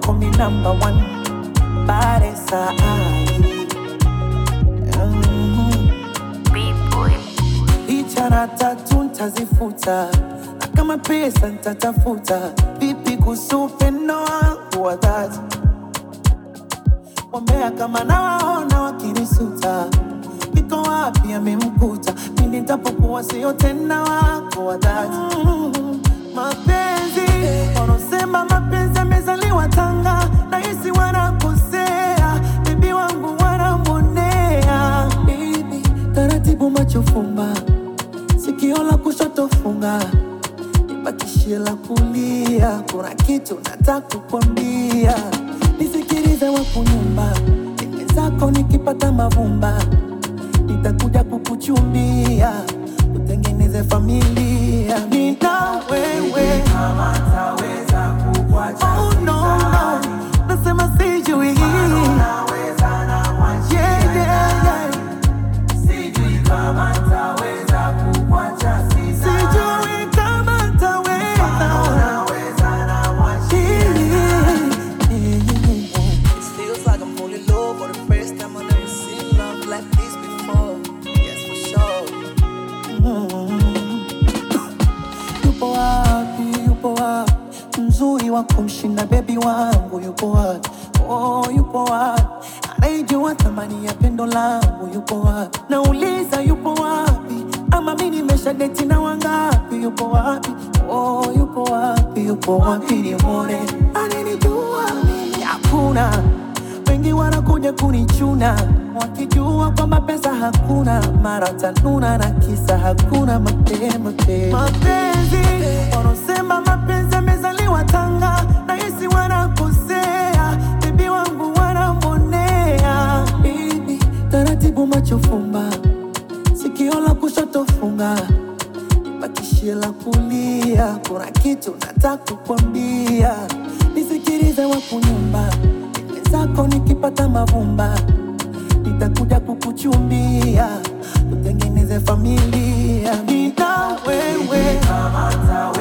kwako mi number one Baresa ai mm. Ichara tatu ntazifuta na kama pesa ntatafuta vipi kuhusu upendo wangu wa dhati Wambea kama nawaona wakinisuta, iko wapi amemkuta? Pindi nitapokuwa sio tena wako wa dhati. Mm, Mapenzi wanaosema mapenzi amezaliwa Tanga, nahisi wanakosea, bibi wangu wanamwonea. Baby, taratibu macho fumba, sikio la kushoto funga nibakishie la kulia. Kuna kitu nataka kukwambia, nisikilize wakunyumba dime zako nikipata mavumba, nitakuja kukuchumbia, utengeneze familia. Nina wewe kama taweza kukuacha oh, no, no. Nasema sijui yeah, yeah, yeah. Sijui kama ntaweza kukuacha sisa. Sijui kama ntaweza. It feels like I'm falling low for the first time I've never seen love like this before. Yes, for sure. Yupo wapi, yupo wapi mzuri wa kumshinda bebi wangu yupo wapi? Oh, yupo wapi anayejua thamani ya pendo langu yupo wapi? Nauliza yupo wapi? Ama mi nimesha deti na wangapi? Yupo wapi? Oh, yupo wapi? Yupo wapi nimwone? Ananijua mimi hakuna wengi wanakuja kunichuna wakijua kwamba pesa hakuna, mara tanuna na kisa hakuna mapema tena. Mapenzi wanaosema mapenzi yamezaliwa Tanga, nahisi wanakosea, bibi wangu wanamwonea. Baby, taratibu macho fumba, sikio la kushoto funga bakishie la kulia. Kuna kitu nataka kukwambia, nisikilize wakunyumba dime zako nikipata mavumba, nitakuja kukuchumbia, utengeneze familia. Nina wewe kama